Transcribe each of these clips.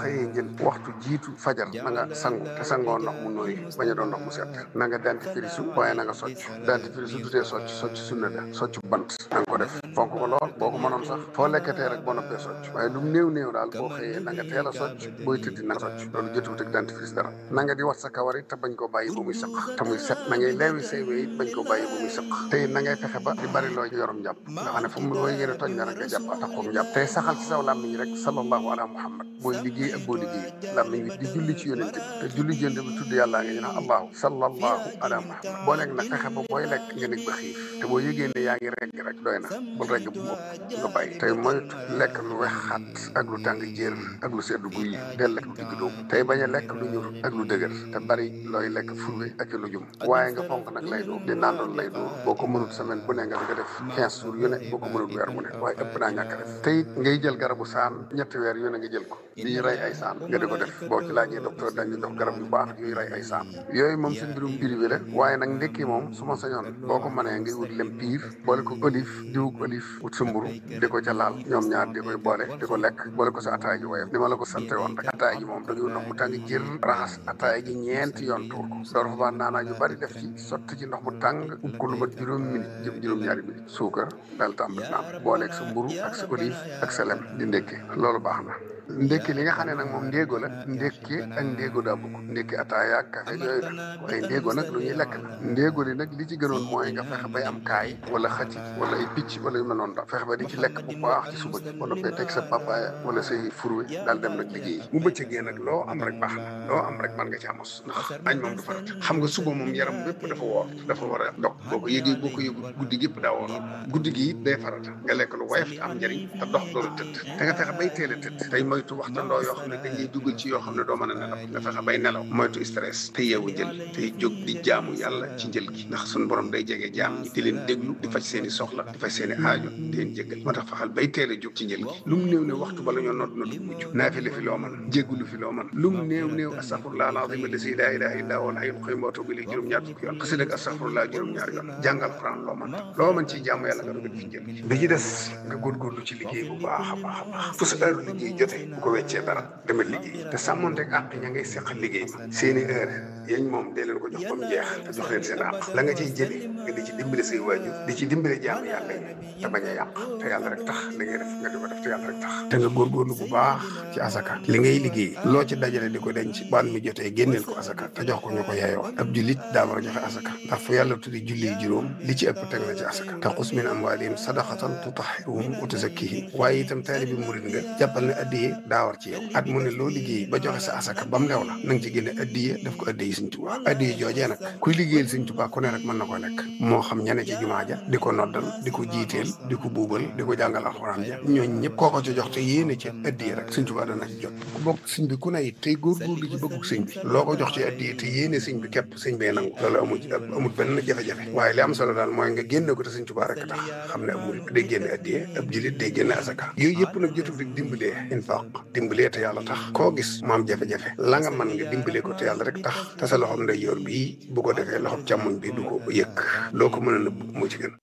xëyee njël waxtu jiitu fajar na nga sangu te sangoo ndox mu nooy bañ a doon ndox mu set na nga dentifrice waaye na nga socc dentifrice su dutee socc socc sunna la socc bant na nga ko def fonk ko lool boo ko mënoon sax foo lekkatee rek boo noppee socc waaye lu néew néew daal boo xëyee na nga teel a socc booy tëddi na nga socc loolu jotuwut ak dentifrice dara na nga di wat sa kawar it te bañ koo bàyyi ba muy sëq te muy set na ngay leewi say wéy it bañ koo bàyyi ba muy sëq te it na ngay fexe ba di bari loo yorum njàpp nga xam ne fu mu looy yéene tooñ na rek nga jàpp taxoom njàpp tey saxal ci saw làmmiñ rek sallallahu ala muhammad booy liggéey ak boo liggéey làmmiñ bi di julli ci yonent bi te julli ci yonent bi tudd yàllaa nga ñu naan allahu sallallahu ala muhammad boo lekk nag fexe ba booy lekk nga nekk ba xiif te boo yëgee ne yaa ngi regg rek doy na bul regg bu mu ëpp nga bàyyi tey moytu lekk lu wex xat ak lu tàng jër ak lu sedd guy del lekk lu digg doomu tey bañ a lekk lu ñur ak lu dëgër te bari looy lekk furwe ak lu jum waaye nga fonk nag lay doo di naandoon lay doo boo ko mënut semaine bu ne nga nga def quinze jours yu ne boo ko mënut weer mu ne waaye ëpp naa ñàkk def te it ngay jël garabu saan ñetti weer yu ne nga jël ko di rey ay saan nga di ko def boo ci laajee docteur dañu jox garab yu baax yuy rey ay saan yooyu moom suñ mbirum privé la waaye nag ndekki moom su ma sañoon boo ko mënee ngay wut lem piir boole ko olive diwug olive wut sa mburu di ko ca laal ñoom ñaar di koy boole di ko lekk boole ko sa ataay ji woyof ni ma la ko sante woon rek ataay ji moom da ngay ndox mu tàng jër raxas ataay ji ñeenti yoon tuur ko door fa baa naanaa yu bari def ci sotti ci ndox mu tàng ub ko lu mat juróom minute jëm juróom-ñaari minute suukar daal tàmbali naan booleeg sa mburu ak sa olive ak sa lem di ndékke loolu baax na ndékki li nga xam ne nag moom ndéego la ndékki ak ndéego daa bokk ndékki ataaya ak café yooyu la waaye ndéego nag lu ñuy lekk la ndéego li nag li ci gënoon mooy nga fexe bay am kaay wala xëcc wala ay picc wala yu mel noonu daal fexe ba di ci lekk bu baax ci suba gi wala koy teg sa papaaya wala say furwe daal dem nag liggéey bu bëccëgee nag loo am rek baax na loo am rek mën nga ci amos ndax añ moom du farat xam nga suba moom yaram bépp dafa woor dafa war a dog boo ko yëgee boo ko yëgul guddi gépp daa woor guddi gi it day farata nga lekk lu woyof te am njëriñ te dox door a tëdd te nga fexe bay teel a tëdd tey moytu waxtandoo yoo xam ne dañ lay dugal ci yoo xam ne doo mën a nelaw nga fexe bay nelaw moytu stress te yeewu jël tey jóg di jaamu yàlla ci njël gi ndax suñu borom day jege jaam ñi di leen déglu di faj seen i soxla di faj seen i aajo di leen jéggal moo tax fexal bay teel a jóg ci njël gi lu mu néew ne waxtu bala ñoo nodd na du mujj naafile fi loo mën jéggulu fi loo mën lu mu néew néew astaghfirullah alazim allasi la ilaha illa huwa alhayyul qayyum wa atubu ilayhi juróom-ñaar fukki yoon xasida ak astaghfirullah juróom-ñaar yoon jàngal quran loo mën loo mën ciy jaamu yàlla nga dogal fi njël gi bi ci des nga góorgóorlu ci liggéey bu baax a baax a baax fu sa heure liggéey jotee bu ko weccee dara demal liggéey te sàmmonteeg àq ña ngay seqal liggéey ma seeni heure yañ moom dee leen ko jox ba mu jeex te jox leen seen àq la nga ciy jëlee nga di ci dimbale say waajur di ci dimbale jaamu yàlla yi te bañ a yàq te yàlla rek tax li ngay def nga di ko def te yàlla rek tax te nga góorgóorlu bu baax ci asaka li ngay liggéey loo ci dajale di ko denc baan mi jotee génneel ko asaka te jox ko ñu ko yeeyoo ab jullit daa war a joxe asaka ndax fu yàlla tuddi julli juróom li ci ëpp teg na ci asaka te xus min amwaalihim sadaqatan tutahhiruhum wa tuzakkihim waaye itam taalibi murit nga jàppal ne addiye daa war ci yow at mu ne loo liggéey ba joxe sa asaka ba mu lew la na nga ci génne addiye def ko addiye Sëñ Tuubaa addiye joojee nag kuy liggéeyal Sëñ Tuubaa ku ne rek mën na ko lekk moo xam ñane ci jumaa ja di ko noddal di ko jiiteel di ko buubal di ko jàngal alxuraan ja ñooñ ñëpp koo ko ci jox te yéene ci addiye rek Sëñ Tuubaa dana ci jot ku bokk sëñ bi ku ne it tey góorgóorlu ci bëggug sëñ bi loo ko jox ci addiye te yéene sëñ bi képp sëñ bee nangu loolu amul amul benn jafe-jafe waaye li am solo daal mooy nga génne ko te Sëñ Tuubaa rek tax xam ne amul day génne addiye ab julit day génne asaka yooyu yëpp nag jotul rek dimbalee infaq dimbalee te yàlla tax koo gis mu am jafe-jafe la nga mën nga dimbalee ko te yàlla rek tax te sa loxoom nday yor bii bu ko defee loxoom càmmoñ bi du ko yëg loo ko mën a nëbb moo ci gën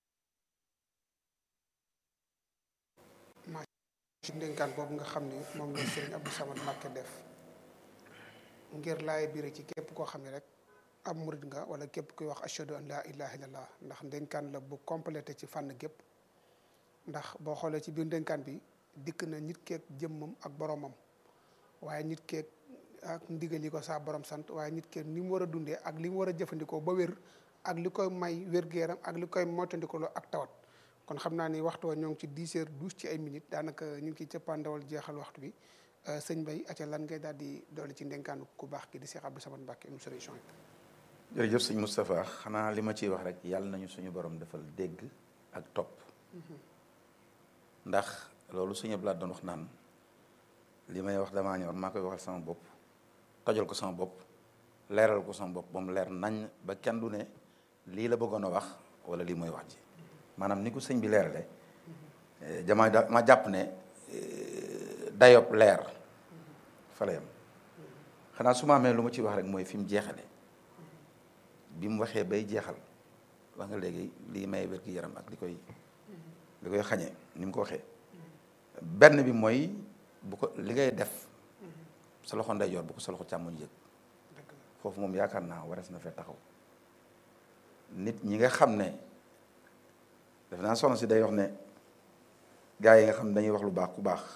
ci ndénkaan boobu nga xam ne moom la sëriñ Abdou Samad Mbacké def ngir laay biir ci képp koo xam ne rek ab murid nga wala képp kuy wax ashhadu an laa ilaha illallah ndax ndénkaan la bu complété ci fànn gépp ndax boo xoolee ci biir ndénkaan bi dikk na nit keeg jëmmam ak boromam waaye nit keeg ak ndigal yi ko saa borom sant waaye nit keeg ni mu war a dundee ak li mu war a jëfandikoo ba wér ak li koy may wér-gu-yaram ak li koy moytandikuloo ak tawat kon xam naa ni waxtu wa ñoo ngi ci dix heures douze ci ay minutes daanaka ñu ngi ciy cëppaandawal jeexal waxtu bi sëñ Bay aca lan ngay daal di doole ci ndénkaanu ku baax ki di Cheikh Abdou Samad Mbacké mu solution yi jërëjëf sëñ Moustapha xanaa li ma ciy wax rek yàlla nañu suñu borom defal dégg ak topp ndax loolu suñu blaat doon wax naan li may wax damaa ñor maa koy waxal sama bopp tojal ko sama bopp leeral ko sama bopp ba mu leer nañ ba kenn du ne lii la bëggoon a wax wala lii mooy wax ji maanaam ni ko sëñ bi leerale dama ma jàpp ne dayob leer fa la yam xanaa su ma amee lu ma ci wax rek mooy fi mu jeexale bi mu waxee bay jeexal wax nga léegi lii may wér gi yaram ak li koy li koy xañee ni mu ko waxee benn bi mooy bu ko li ngay def sa loxo ndeyjoor bu ko sa loxo càmmoñ yëg foofu moom yaakaar naa warees na fee taxaw nit ñi nga xam ne def naa soxna si day wax ne gaa yi nga xam ne dañuy wax lu baax ku baax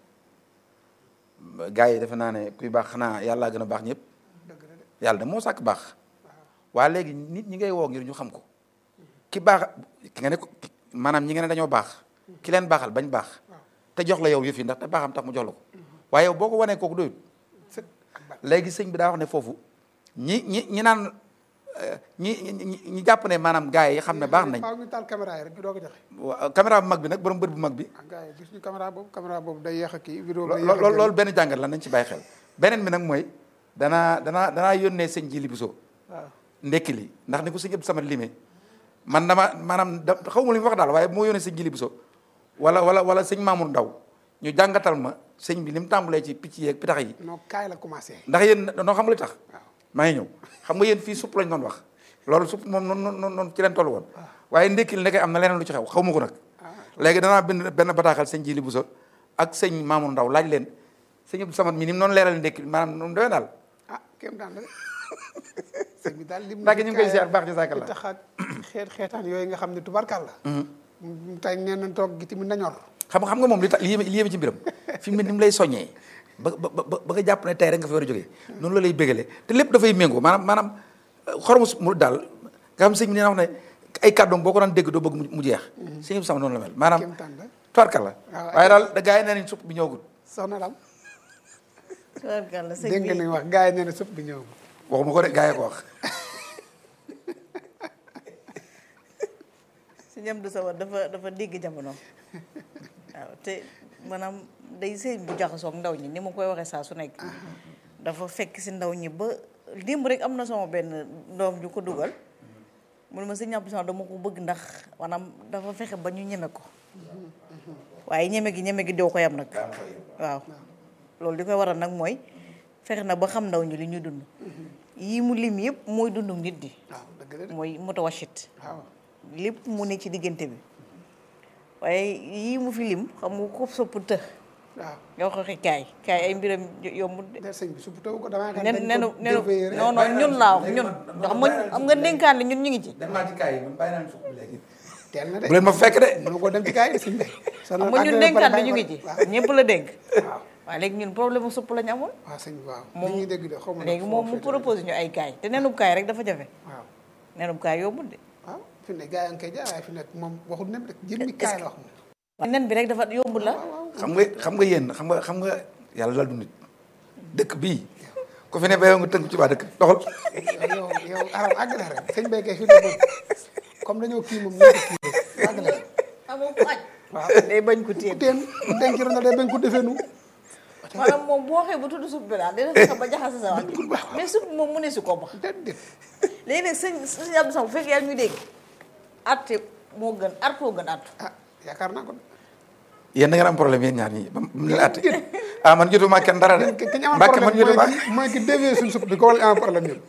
gaa yi defe naa ne kuy baax xanaa yàllaa gën a baax ñëpp dëgg la de yàlla de moo sàkk baax waa léegi nit ñi ngay woo ngir ñu xam ko ki baax ki nga ne ko maanaam ñi nga ne dañoo baax ki leen baaxal bañ baax te jox la yow yëf yi ndax te baaxam tax mu jox la ko waaye yow boo ko wanee kooku doyut sët ak bat léegi sëñ bi daa wax ne foofu ñi ñi ñi naan euh, ñi ñi ñi jàpp ne maanaam gars yi xam ne baax nañ faaw ñu taal caméra yi rek ñu doog a joxe wa- caméra bu mag bi nag borom bët bu mag bi ah gars yi gis ñu caméra boobu caméra boobu day yéex a kii vidéo bi lo- day yéex a lo- génn. loolu benn jàngat la nañ ci bàyyi xel beneen bi nag mooy danaa danaa danaa yónnee sëñ ji li biso waaw ndekki li ndax ni ko sëñ Abdou Samad limee man dama maanaam da xaw ma li mu wax daal waaye bu ma yónnee sëñ Jili Buso wala wala wala sëñ Mamour Ndaw ñu jàngatal ma sëñ bi li mu tàmbalee ci picc yeeg pitax yi non kaay la commencé ndax yéen noo xam nga li tax waaw maa ngi ñëw xam nga yéen fii supp lañ doon wax loolu supp moom noonu noonu noonu ci leen toll woon waaye ndekki li nekkee am na leneen lu ci xew xaw ma ko nag léegi danaa bind benn bataaxal sëñ Jili Buso ak sëñ Mamour Ndaw laaj leen sëñ Abdou Samad mi ni mu noonu leeral ndekki maanaam noonu doy daal ah kéem daan la de sëñ bi daal lim ndax ñu ngi koy ziar baax jazakallah tax ak xeet xeetaan yooyu nga xam ne tubarkal la mu tey nee na toog gi tamit na ñor xam nga xam nga moom li tax li yéeme li yéeme ci mbiram fi mu ne ni mu lay soññee ba ba ba ba nga jàpp ne tey rek nga fi war a jógee noonu la lay bégalee te lépp dafay méngoo maanaam maanaam xoromu mu daal nga xam sëñ bi nee na wax ne ay kàddoom boo ko daan dégg doo bëgg mu mu jeex sëñ bi sama noonu la mel maanaam kéem taan la tubarkal la waaw. waaye daal da gars yi nee nañ supp bi ñëwagul soxna Lam tubaarkàlla sëñ dégg nga bi li wax gars yi nee na sëpp bi ñëw waxuma ko de gars yi ko wax sëñ Amdu Samad dafa dafa dégg jamono waaw te maanaam day sëñ bu jaxasoog ndaw ñi ni ma koy waxee saa su nekk dafa fekk si ndaw ñi ba démb rek am na sama benn doom ju ko dugal mu ne ma sëñ Abdou Samad dama ko bëgg ndax maanaam dafa fexe ba ñu ñeme ko waaye ñeme gi ñeme gi doo ko yam nag waaw loolu li koy waral nag mooy fexe na ba xam ndaw ñi li ñuy dund yii mu lim yëpp mooy dundu nit di waaw dëgg la de mooy mutawashit waaw lépp mu ne ci diggante bi waaye yii mu fi lim xam nga ko sopp të waaw nga wax waxi kaay kaay ay mbiram yombut de de sëñ bi supp taw ko damaa xam nen dañ nenu ko nenu déveillé rek. non non ñun laa wax ñun xam nga xam nga dénkaan li ñun ñu ngi ci dem naa ci kaay yi man bàyyi naa supp bi léegi teel na de bu leen ma fekk de mënu ko dem ci gars yi sëñ bi xam nga ñun dénkaan li ñu ngi ci ñëpp la dénk waaw waaye léegi ñun problème mu supp lañu amoon waaw sëñ bi waaw Moom- li ñuy dégg de xaw ma léegi moom mu proposé ñu ay kaay te nenub kaay rek dafa jafe waaw nenub kaay yombul de waaw fi ne gars yi nga koy jaay waaye fi nekk moom waxul nem rek jëmmi kaay la wax moom waaye nen bi rek dafa yombul la xam nga xam nga yéen xam nga xam nga yàlla daal du nit dëkk bii ku fi ne ba yow nga tënk ci waa dëkk doxal yow yow aram àgg na rek sëñ béykee fi ne moom comme dañoo kii moom ñoo ko kii rek àgg na rek amoo ko aj waaw day bañ ko téen teen denc na day bañ ko defee nu maanaam moom boo waxee bu tudd supp bi daal dina fexe ba jaxase sa wax mais supp moom mu ne si ko ba déedéet léegi nag sëñ sëñ Abdou Samad bu fekkee yaa ngi ñuy dégg arte moo gën artoo gën artu ah yaakaar naa ko yéen da ngeen am problème yéen ñaar ñii ba mu leen àtte ah man jotuma kenn dara de ki ki ñu amoon mbàkke man problème jotuma mooy ki mooy ki dévier suñu supp bi ko wala am problème ñun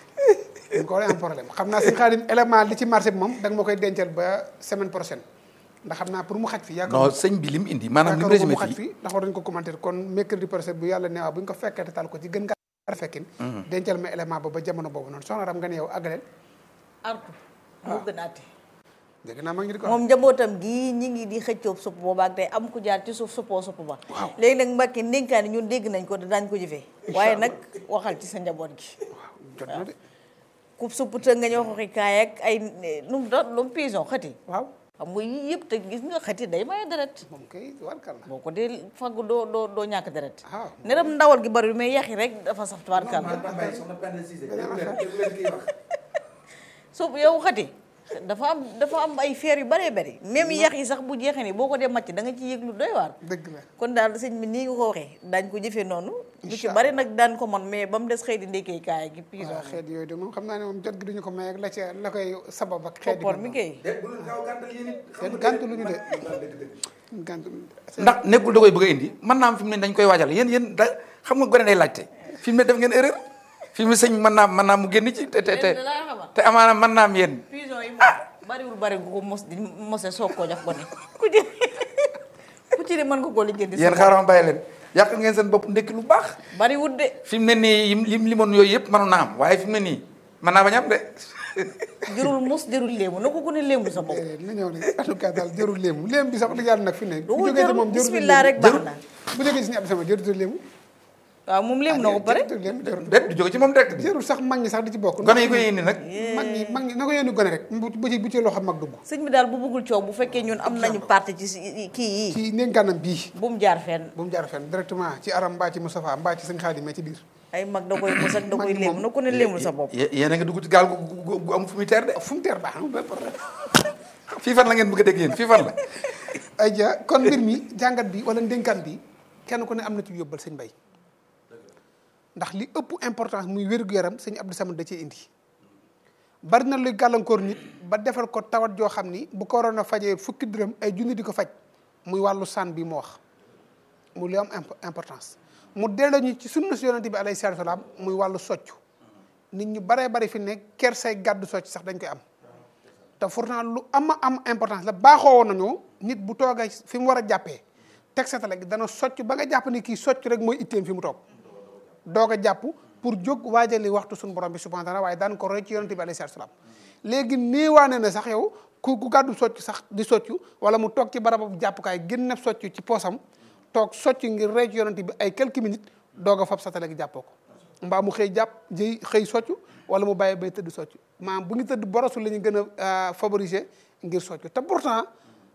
ñu ko wala am problème xam naa sëñ Xaadim élément li ci marché bi moom da nga ma koy dencal ba semaine prochaine ndax xam naa pour mu xaj fi yaakaar non sëñ bi lim indi maanaam lim yaakaar résumé mu xaj fii fi ndax war nañu ko commenter kon mercredi prochain bu yàlla neewaa bu ñu ko fekkee te tal ko ci gën nga fekkin dencal ma élément ba ba jamono boobu noonu soxna ram nga ne yow àggaleel artu moo gën arte dégg naa ma ngi di ko moom njabootam gii ñi ngi di xëccoob supp boobaak tey am ku jaar ci suuf suppoo supp ba léegi nag Mbàkke ndénkaani ñun dégg nañ ko te daañ ko jëfee waaye nag waxal ci sa njaboot gi waaw jot na de ku supp të nga ñu waxi kaay ak ay nu mu doon lu mu pison xëti waaw xam nga yii yëpp te gis nga xëti day maye deret moom kay warkal la boo ko dee fagg doo doo doo ñàkk deret waaw neram ndawal gi bari mais yaxi rek dafa saf tubaarkàlla supp yow xëti dafa am dafa am ay feer yu bëree bëri même yax yi sax bu jeexee ni boo ko dee màcc da nga ci yëg lu doy waar dëgg la kon daal sëñ bi nii nga ko waxee daañ ko jëfee noonu lu ci Incha bari nag daan ko man mais ba mu des xëy di ndekkee kaay gi pison waaw xeet yooyu de moom xam naa ne moom jot gi duñu ko may ak la ca la koy sabab ak xeet popor mi kay xeet gàntu lu ñu de gàntu ndax nekkul da koy bëgg a indi mën naa am fi mu ne dañ koy waajal yéen yéen da xam nga gone day laajte fi mu ne def ngeen erreur fi mu ne sëñ mën naa mën naa mu génn ci te te te da laa xamal te amaana mën naa am yéen pison yi moom bariwul bari gu ko mos di mose soog koo jox gone ku ci ku ci ne mën nga koo lijjanti yéen xaaral ma bàyyi leen yàq ngeen seen bopp ndekki lu baax bari wut de fi mu ne nii yim lim limoon yooyu yëpp mënoon naa am waaye fi mu ne nii mën naa bañ a am de jërul mus jërul léemu na ko ku ne léemu sa bopp na ñëw ne en tout cas daal jërul léemu léem bi sax dëgg yàlla nag fi ne bu du jógee ci jërul moom jërul bismillah rek baax na bu jógee ci suñu ab sama jërul léemu waaw moom léemu na ko pare jërul léemu jërul déet du jóge ci moom direct bi jërul sax mag ñi sax di ci bokk gone yi koy indi nag mag ñi mag ñi na ko yónni gone rek bu bu ci bu ci loxo mag dugg sëñ bi daal bu bëggul coow bu fekkee ñun am nañu parti ci si- kii yi ci ndénkaanam bii bu mu jaar fenn bu mu jaar fenn directement ci aram mbaa ci Moustapha mbaa ci sëñ Xaadim mais ci biir ay mag da koy mus ak da Mag koy ñi léemu moom- na ku ne léemul sa bopp yé- yéen a ngi dugg ci gaal gu gu gu am fu muy teer de fu mu teer baax na benn problème fii fan la ngeen bëgg a dégg yéen fii fan la ay ja kon mbir mi jàngat bi wala ndénkaan bi kenn ku ne am na ci yóbbal sëñ Mbay ndax li ëpp importance muy wér-gu-yaram sëñ Abdou Samad da cee indi bari na luy gàllankoor nit ba defal ko tawat joo xam ni bu ko waroon a fajee fukki dërëm ay junni di ko faj muy wàllu sànn bi mu wax mu li am imp- importance mu delloo ñu ci sunna si yonente bi alayhi salaatu salaam muy wàllu soccu nit ñu baree bari fi ne ker say gàddu socc sax dañ koy am te pourtant lu ama am importance la baaxoo woon nañu nit bu toogee fi mu war a jàppee teg satale gi dana socc ba nga jàpp ni kii socc rek mooy itteem fi mu toog doog a jàpp pour jóg waajali waxtu suñu borom bi subhanahu wa taala waaye daan ko roy ci yonente bi alayhi salaatu salaam léegi néewaane na sax yow ku ku gàddu socc sax di soccu wala mu toog ci barabu jàppukaay gën na socc ci poosam toog socc ngir roy ci yonente bi ay quelques minutes doog a fab satale gi jàppoo ko mbaa mu xëy jàpp jëy xëy soccu wala mu bàyyi bay tëdd soccu maanaam bu ngi tëdd borosu la ñu gën a favoriser ngir soccu te pourtant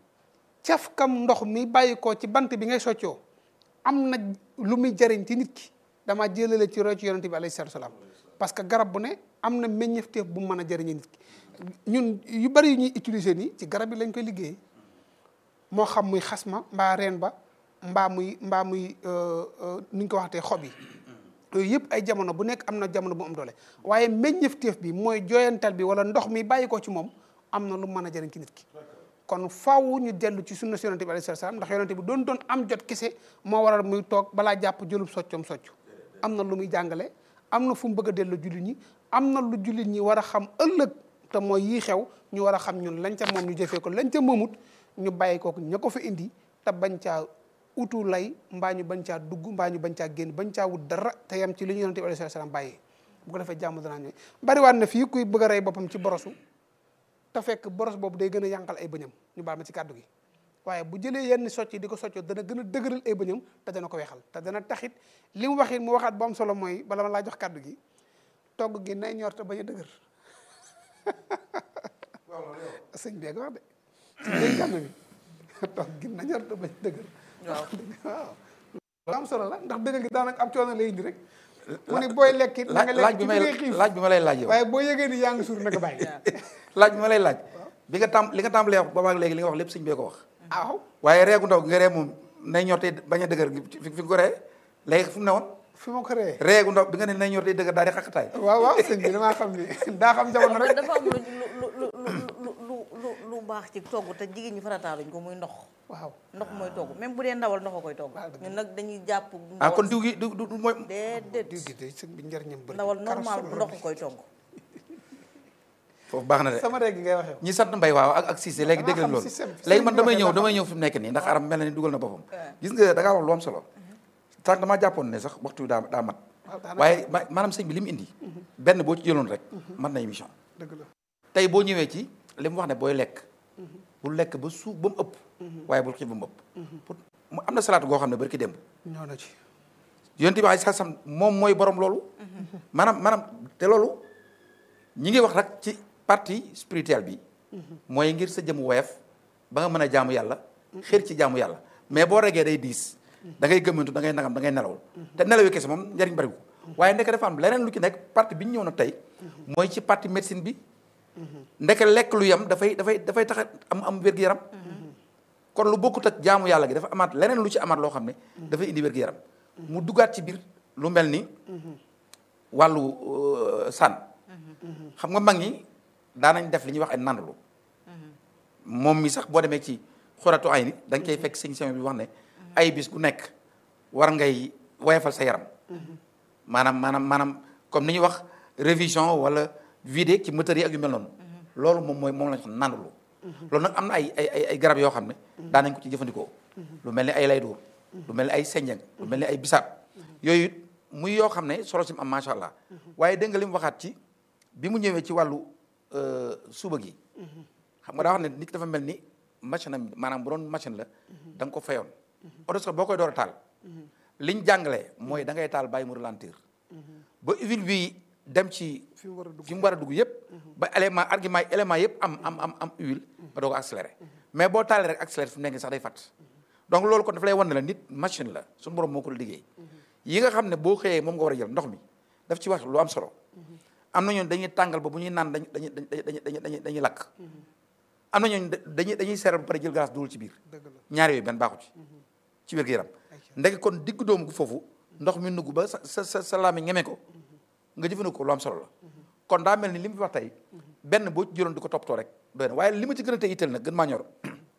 caf kam ndox mi bàyyi ko ci bant bi ngay soccoo am na lu muy jariñ ci nit ki dama jëlale ci roy ci yonente bi alayhi salaatu salaam parce que garab bu ne am na meññefteef bu mu mën a jëriñee nit ki ñun yu bari yu ñuy utiliser nii ci garab yi lañ koy liggéey moo xam muy xasma mbaa reen ba mbaa muy mbaa muy ni ñu ko waxatee xob yi yooyu yëpp ay jamono bu nekk am na jamono bu am doole waaye meññefteef bi mooy jooyantal bi wala ndox mi bàyyi ko ci moom am na lu mën a jëriñ ci nit ki kon faaw ñu dellu ci sunna si yonente bi alayhi salaam ndax yonente bi doon doon am jot kese moo waral muy toog balaa jàpp jëlub soccom socc am na lu muy jàngale am na fu mu bëgg a dellu jullit ñi am na lu jullit ñi war a xam ëllëg te mooy yii xew ñu war a xam ñun lañ ca moom ñu jëfee ko lañ ca moomut ñu bàyyi ko ña ko fa indi te bañ caa utu lay mbaa ñu bañ caa dugg mbaa ñu bañ caa génn bañ caa wut dara te yam ci li ñu yonente bi alayhi salaam bàyyee bu ko defee jàmm danaa ñëw bariwaat na fii kuy bëgg a rey boppam ci borosu te fekk boros boobu day gën a yànqal ay bëñam ñu baal ma ci kàddu gi waaye bu jëlee yenn socc yi di ko soccoo dana gën a dëgëral ay bëñam te dana ko weexal te dana taxit li mu waxit mu waxaat bu am solo mooy bala ma laa jox kàddu gi togg gi nay ñor te bañ a dëgër sëñ bi ak wax de ci day jàmm bi togg gi na ñor te bañ a dëgër waaw waaw lu am solo la ndax dëgg gi daanaka am coono lay indi rek mu ni booy lekk it na nga laaj lekk bi ci may ngay xiif laaj bi ma lay laaj yow waaye boo yëgee ni yaa ngi suur na nga bàyyi laaj bi ma lay laaj bi nga tam li nga tàmbalee wax boobaag léegi li nga wax lépp sëñ bee ko wax waaw waaye reegu ndaw gi nga ree moom nay ñor te bañ a dëgër fi fi nga ko ree léegi fu mu ne woon fi ma ko ree reegu ndaw bi nga ne nay ñor te dëgër daal di xaqataay waaw waaw sëñ bi damaa xam ni daa xam jamono rek dafa am lu lu lu lu lu lu lu baax ci togg te jigéen ñi farataaluñ ko muy ndox waaw ndox mooy togg même bu dee ndawal ndox a koy togg waaw dëgg ñun nag dañuy jàpp ah kon diw gi du du du mooy déedéet diw gi de sëñ bi njëriñam bëri ndawal normal bu ndox a koy togg foofu baax na de sama rek gi ngay waxee ñi sant mbay waaw ak ak Cissé léegi Damaa dégg leen xam loolu système bi léegi man système damay bi ñëw waxee damay ñëw fi mu nekk nii ndax aram mel na ni dugal na boppam gis nga da ngaa wax lu am solo tànk damaa jàppoon ne sax waxtu bi daa daa mat waaw daanaka waaye ma maanaam sëñ bi li mu indi benn boo ci jëloon rek mën na émission dëgg la tey boo ñëwee ci li mu wax ne booy lekk bul lekk ba suuf ba mu ëpp waaye bul xiif ba mu ëpp pour mu am na salaatu goo xam ne bari ki démb ñëw na ci yonent bi ay sam moom mooy borom loolu maanaam maanaam te loolu ñi ngi wax rek ci partie spirituelle bi mooy ngir sa jëm woyof ba nga mën a jaamu yàlla xër ci jaamu yàlla mais boo regee day diis da ngay gëmmantu da ngay nagam da ngay nelawul te nelaw yi kese moom njariñ bariwul waaye ndeke dafa am leneen lu ci nekk partie bi ñu ñëw na tey mooy ci partie médecine bi ndeke lekk lu yem dafay dafay dafay tax a am am wér-gu-yaram kon lu bokkut ak jaamu yàlla gi dafa amaat leneen lu ci amaat loo xam ne dafay indi wér-gu-yaram mu duggaat ci biir lu mel ni wàllu sànn xam nga mag ñi daanañ def li ñuy wax ay nandalu moom mi sax boo demee ci xuratu ay ni da nga koy fekk sëñ sëñ bi wax ne ay bis gu nekk war ngay woyafal sa yaram maanaam maanaam maanaam comme ni ñuy wax révision wala vidé ci moteur yi ak yu mel noonu loolu moom mooy moom lañ xam nandalu loolu nag am na ay ay ay ay garab yoo xam ne daanañ ko ci jëfandikoo lu mel ni ay lay dóor lu mel ni ay senjeng lu mel ni ay bisaab yooyu it muy yoo xam ne solo si mu am macha allah waaye dégg nga li mu waxaat ci bi mu ñëwee ci wàllu suba gi xam nga daa wax ne nit ki dafa mel ni machine am maanaam bu doon machine la da nga ko fayoon oto sax boo koy door a taal liñ jàngale mooy da ngay taal bàyyi mu ralentir ba huile bi dem ci fi mu war a dugg fi mu war a dugg yëpp ba élément argument yi élément yëpp am am am am huile nga doog a accéléré mais boo taalee rek accéléré fi mu nekk sax day fàtt donc loolu kon dafa lay wan ne la nit machine la suñu borom moo ko liggéey yi nga xam ne boo xëyee moom nga war a jël ndox mi daf ci wax lu am solo am na ñooñu dañuy tàngal ba bu ñuy naan dañuy dañuy dañuy dañuy dañuy dañuy lakk am na ñooñu dañuy dañuy seeral ba pare jël glace dugal ci biir dëgg la ñaari yooyu benn baaxu ci ci wér gu yaram ndeke kon digg doomu gu foofu ndox mi nugg ba sa sa sa sa laami ngeme ko nga jëfandikoo lu am solo la kon daa mel ni li mu fi wax tey benn boo ci jëloon di ko toppatoo rek doy na waaye li ma ci gën a tey itteel nag gën maa ñor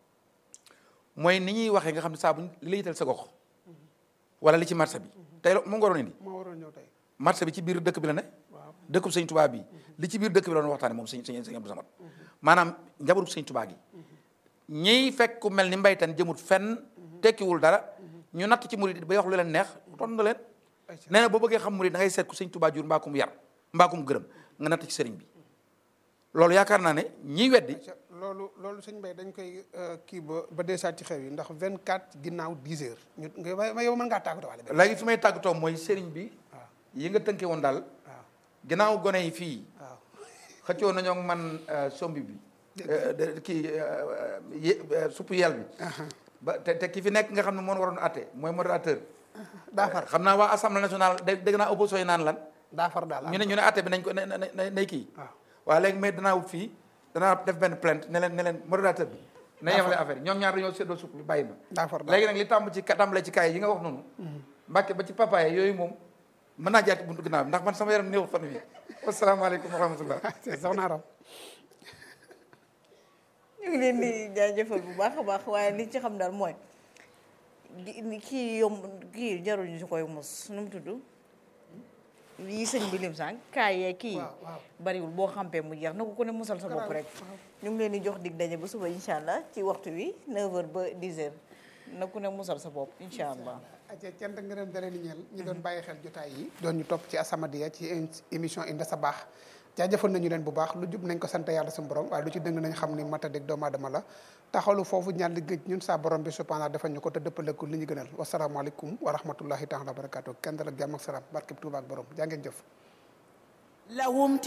mooy ni ñuy waxee nga xam ne saa bu li la yitteel sa gox wala li ci marché bi tey la moom nga waroon indi moo waroon ñëw tey marché bi ci biir dëkk bi la ne waaw dëkkub sëñ Tuubaa bi li ci biir dëkk bi la doon waxtaane moom sëñ sëñ sëñ Abdou Samad maanaam njabootu sëñ Tuubaa gi ñiy fekk ku mel ni mbaytan jëmut fenn tekkiwul dara ñu natt ci murid ba wax lu leen neex ton na leen nee na boo bëggee xam murid da ngay seet ku sëñ Tuubaa jur mbaakum yar mbaakum gërëm nga natt ci sëriñ bi loolu yaakaar naa ne ñiy weddi loolu loolu sëñ Mbaye dañ koy kii ba ba deesaat ci xew yi ndax 24 ginnaaw 10 heures ñu nga ma yow mën ngaa tàggatoo waale léegi fi may tàggatoo mooy sëriñ bi waaw yi nga tënke woon daal waaw ginnaaw gone yi fii waaw xëccoo nañoo ak man sombi bi de- kii ye- suppu yel bi ba te te ki fi nekk nga xam ne moo waroon atte mooy modérateur daa far xam naa waa assemblée nationale dé- dégg naa opposition yi naan lan daa far daal ñu ne ñu ne atte bi nañ ko na na na nay kii waaw waaye léegi mais danaa wut fii danaa def benn plainte ne leen ne leen modérateur bi na yemale affaire yi ñoom ñaar dañoo séddoo supp bi bàyyi ma daa far daal léegi nag li tàmb ci tàmbalee ci kaay yi nga wax noonu mbàkke ba ci papaye yooyu moom mën naa jaar ci buntu ginnaaw bi ndax man sama yaram néew fan wi wasalaamaaleykum wa rahmatullah soxna Aram ñu ngi leen di jaajëfal bu baax a baax waaye li ci xam daal mooy gi- kii yomb kii jarul ñu si koy mos nu mu tudd yi sëñ bi lim sànq kaay yee kii waaw waaw bariwul boo xampee mu jeex na ko ku ne musal sa bopp rek ñu ngi leen di jox dig daje ba suba incha allah ci waxtu wi 9h ba 10h na ku ne musal sa bopp incha allah. aca cant ngërëm da leen di ñeel ñi doon bàyyi xel jotaay yi doon ñu topp ci As-Samadiyya ci émission Inde sa baax jaajëfal nañu leen bu baax lu jub nañ ko sant yàlla suñu borom waaye lu ci dëng nañ xam ni matadik doomu aadama la taxalu foofu ñaan li gëj ñun saa borom bi subhanahu defal ñu ko te dëppale ko li ñu gënal wasalaamaaleykum wa rahmatullahi taala wa barakatuh kenn dal ak jàmm ak salaam barkeb Tuuba ak borom jaa ngeen jëf لهم